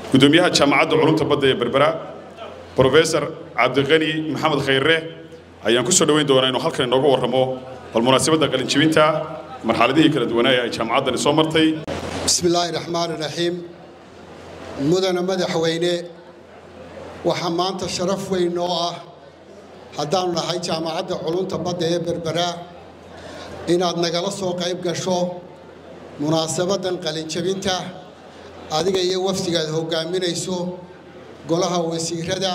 gudoomiyaha jaamacadda culumta badda ee berbera brofesor cabdiqani maxamed khayre ayaan ku soo dhoweyn doonaa inuu halkan inooga warramo bal munaasabadda qalinjibinta marxaladihii kala duwanaa ee ay jaamacaddani soo martay bismi illaahi raxmaan iraxiim mudana madaxweyne waxaa maanta sharaf weyn noo ah haddaanu nahay jaamacadda culunta badda ee berbera inaad nagala soo qayb gasho munaasabaddan qalinjabinta adiga iyo wafdigaad hoggaaminayso golaha wasiirada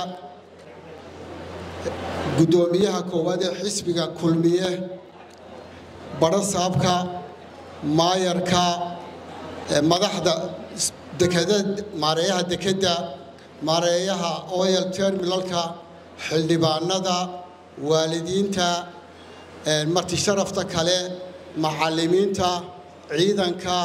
guddoomiyaha koowaad ee xisbiga kulmiye badhasaabka maayarka madaxda dekada maareeyaha dekedda maareeyaha oyal terminalka xildhibaanada waalidiinta marti sharafta kale macallimiinta ciidanka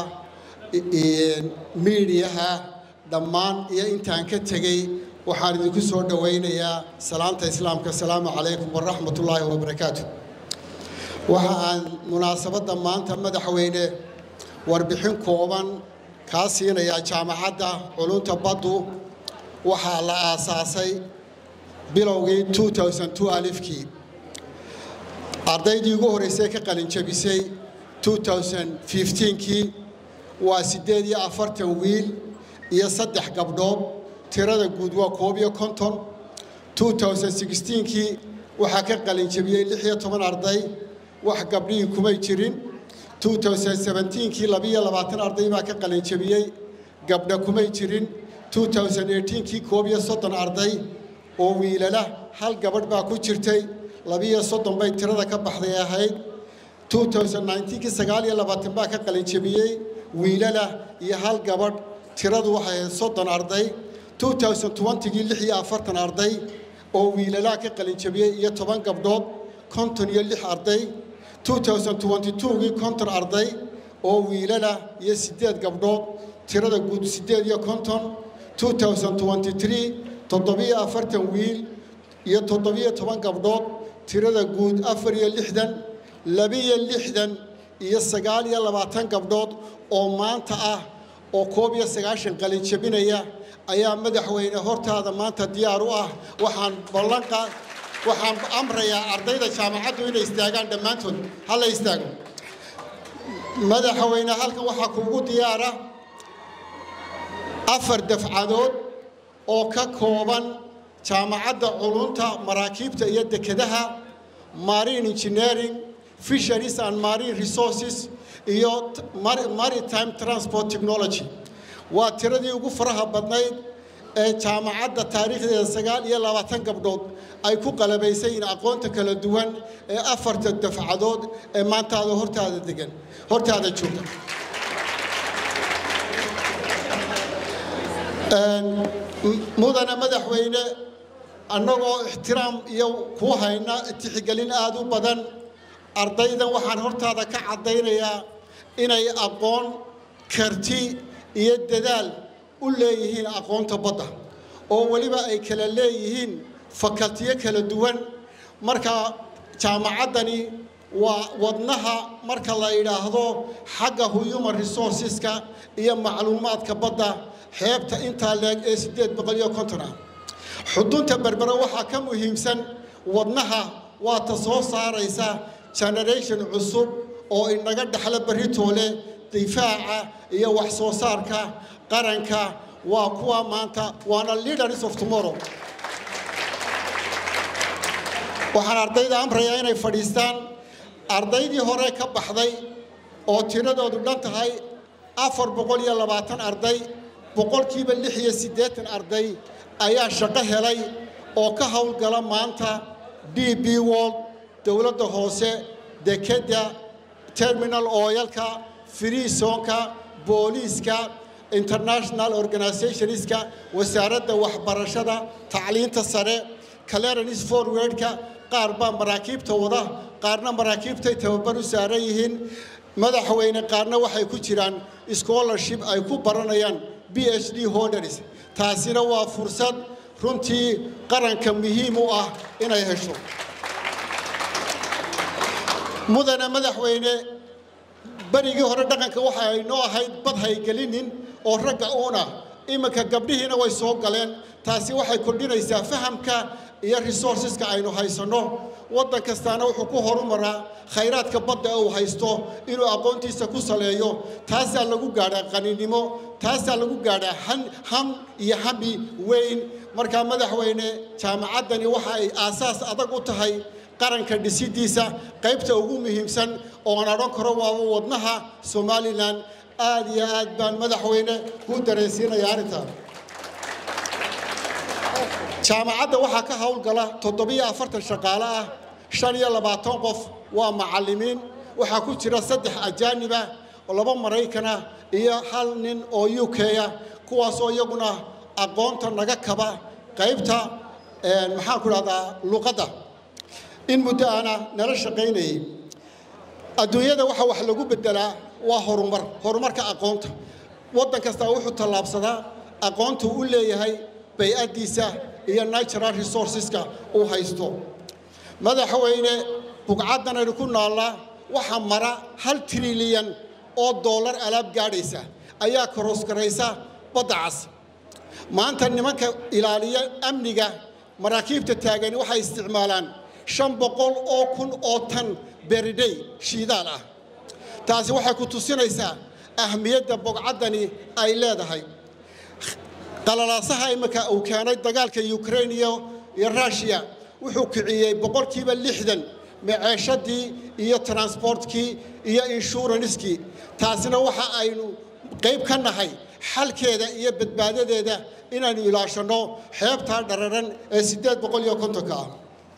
miidiyaha dhammaan iyo intaan ka tegey waxaan idinku soo dhowaynayaa salaanta islaamka asalaamu calaykum waraxmat ullaahi wabarakaatu waxa aan munaasabadda maanta madaxweyne warbixin kooban kaa siinayaa jaamacadda culunta baddu waxaa la aasaasay bilowgii alifkii ardaydii ugu horraysay ka qalinjabisay kii waa siddeed iyo afartan wiil iyo saddex gabdhood tirada guud waa koob iyo konton kii waxaa ka qalinjabiyey lix iyo toban arday wax gabdhihii kumay jirin kii labiyo labaatan arday baa ka qalinjabiyey gabdha kumay jirin kii koob iyo soddon arday oo wiilala hal gabadh baa ku jirtay labiyo soddon bay tirada ka baxday ahayd kii sagaal iyo labaatan baa ka qalinjabiyey wiilala iyo hal gabadh tiradu waxay ahayd soddon arday gii lix iyo afartan arday oo wiilalaa ka qalinjabiyey iyo toban gabdhood konton iyo lix arday gii konton arday oo wiilala iyo siddeed gabdhood tirada guud siddeed iyo konton toddobiyo afartan wiil iyo toddobiyo toban gabdhood tirada guud afar iyo lixdan labiyo lixdan iyo sagaal iyo labaatan gabdhood oo maanta ah oo koob iyo sagaashan qalinjabinaya ayaa madaxweyne hortaada maanta diyaar u ah waxaan ballanqa waxaan amrayaa ardayda jaamacaddu inay istaagaan dhammaantood hala istaago madaxweyne halkan waxaa kuugu diyaara afar dafcadood oo ka kooban jaamacadda culunta maraakiibta iyo dekedaha marine engineering fisheries and marine resources iyo maritime transport technology waa tiradii ugu faraha badnayd ee jaamacadda taariikhdeeda sagaal iyo labaatan gabdhood ay ku qalabaysayiin aqoonta kala duwan ee afarta dafcadood ee maantaada hortaada degan hortaada joogta mudana madaxweyne annagoo ixtiraam iyo kuu hayna tixgelin aada u badan ardaydan waxaan hortaada ka caddaynayaa inay aqoon karti iyo dadaal u leeyihiin aqoonta badda oo weliba ay kala leeyihiin fakaltiyo kala duwan marka jaamacaddani waa wadnaha marka la yidhaahdo xagga human resourceska iyo macluumaadka badda xeebta intaa leeg ee siddeed boqol iyo konton ah xudunta berbera waxaa ka muhiimsan wadnaha waa ta soo saaraysa generation cusub oo inaga dhexla baritoole difaaca iyo wax soo saarka qaranka waa kuwa maanta waana leaders of tomorrow waxaan ardayda amrayaa inay fadhiistaan ardaydii hore ka baxday oo tiradoodu dhan tahay afar boqol iyo labaatan arday boqolkiiba lix iyo siddeetan arday ayaa shaqo helay oo ka howlgala maanta d b world dowladda hoose dekedda terminal ooyalka friisonka booliiska international organizationska wasaaradda waxbarashada tacliinta sare clearance forwardka qaar baa maraakiibta wada qaarna maraakiibtay tababar u saaran yihiin madaxweyne qaarna waxay ku jiraan scholarship ay ku baranayaan b h d holders taasina waa fursad runtii qaranka muhiim u ah inay hesho mudana madaxweyne berigii hore dhaqanka waxa ay noo ahayd bad haygelinin oo ragga uuna iminka gabdhihiina way soo galeen taasi waxay kordhinaysaa fahamka iyo resourceska aynu haysanno waddan kastaana wuxuu ku horumaraa khayraadka badda uu haysto inuu aqoontiisa ku saleeyo taasaa lagu gaadhaa qaninimo taasaa lagu gaadhaa ham iyo hami weyn markaa madaxweyne jaamacaddani waxa ay aasaas adag u tahay qaranka dhisidiisa qaybta ugu muhiimsan oo aan odhan karo waaba wadnaha somalilan aad iyo aad baan madaxweyne kuu dareensiinaya arrintaa jaamacadda waxaa ka howlgala toddobiyo afartan shaqaale ah shan iyo labaatan qof waa macallimiin waxaa ku jira saddex ajaaniba laba maraykana iyo hal nin oo u k-a kuwaasoo iyaguna aqoonta naga kaba qaybta maxaan ku dhahdaa luqadda in muddo ana nala shaqaynayay adduunyada waxa wax lagu beddelaa waa horumar horumarka aqoonta waddan kastaa wuxuu tallaabsadaa aqoontu u leeyahay bay-addiisa iyo natural resourceska uu haysto madaxweyne bugcaddan aynu ku naallaa waxaa mara hal trilyan oo dollar alaab gaadhaysa ayaa karoosgaraysa badda cas maanta nimanka ilaaliya amniga maraakiibta taagani waxay isticmaalaan shan boqol oo kun oo tan beridhay shiidaal ah taasi waxay ku tusinaysaa ahmiyadda bogcaddani ay leedahay qalalaasaha imminka uu keenay dagaalka ukrain iyo iyo rushiya wuxuu kiciyey boqolkiiba lixdan maceeshadii iyo transportkii iyo inshuranskii taasina waxa aynu qayb ka nahay xalkeeda iyo badbaadadeeda inaynu ilaashanno xeebtaa dhararan ee siddeed boqol iyo kontonka ah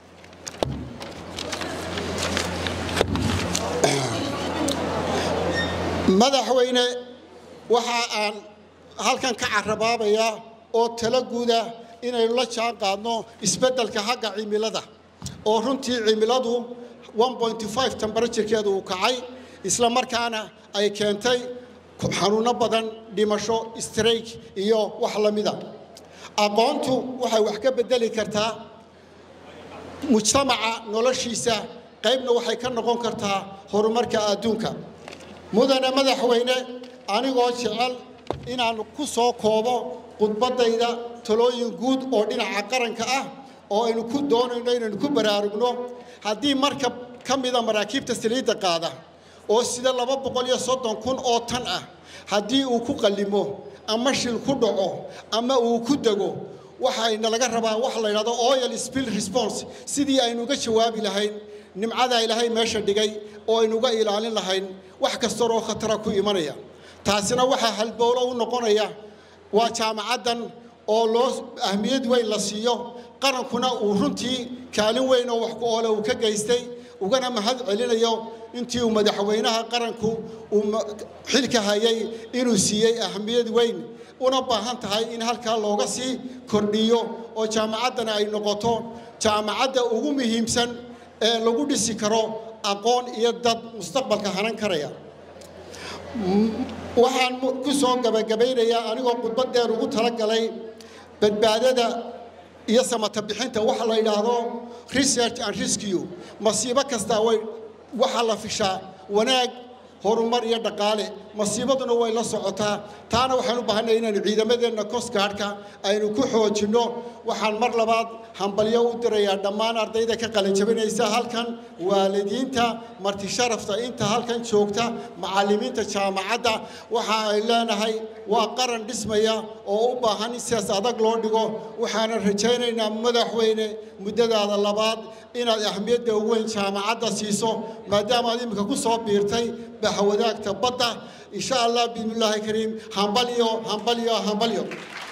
madaxweyne waxa aan halkan ka carabaabayaa oo talo guuda inaynu la jaan qaadno isbeddelka xagga cimilada oo runtii cimiladu temberaturkeedu uu kacay isla markaana ay keentay xanuunno badan dhimasho strayk iyo wax la mida aqoontu waxay wax ka beddeli kartaa mujtamaca noloshiisa qaybna waxay ka noqon kartaa horumarka adduunka mudane madaxweyne anigoo jecel inaan ku soo koobo khudbaddayda talooyin guud oo dhinaca qaranka ah oo aynu ku doonayno inaynu ku baraarugno haddii markab ka mida maraakiibta saliidda qaada oo sida laba boqol iyo soddon kun oo tan ah haddii uu ku qallimo ama shil ku dhaco ama uu ku dego waxayna laga rabaa waxa la yidhahdo oil spill response sidii aynu uga jawaabi lahayn nimcadaa ilaahay meesha dhigay oo aynu uga ilaalin lahayn wax kastooo khatara ku imanaya taasina waxaa halbowlo u noqonaya waa jaamacaddan oo loo ahmiyad weyn la siiyo qarankuna uu runtii kaalin weyn oo wax ku oole uu ka geystay ugana mahad celinayo intii uu madaxweynaha qaranku uu xilka hayay inuu siiyey ahmiyad weyn una baahan tahay in halkaa looga sii kordhiyo oo jaamacaddana ay noqoto jaamacadda ugu muhiimsan ee lagu dhisi karo aqoon iyo dad mustaqbalka hanan karaya waxaan ku soo gabagabaynayaa anigoo khudbad dheer ugu talagalay badbaadada iyo samata bixinta waxa la yidhaahdo research and rescue masiibo kastaa way waxaa la fishaa wanaag horumar iyo dhaqaale masiibaduna way la socotaa taana waxaan u baahanay inaynu ciidamadeenna coastguardka aynu ku xoojinno waxaan mar labaad hambalyo u dirayaa dhammaan ardayda ka qalinjabinaysa halkan waalidiinta marti sharafta inta halkan joogta macallimiinta jaamacadda waxa ay leenahay waa qaran dhismaya oo u baahan in sidaas adag loo dhigo waxaanan rajaynaynaa madaxweyne muddadaada labaad inaad ahmiyadda ugu weyn jaamacadda siiso maadaama aad iminka ku soo biirtay bahwadaagta badda insha allah bismillaahi kariim hambalyo hambalyo hambalyo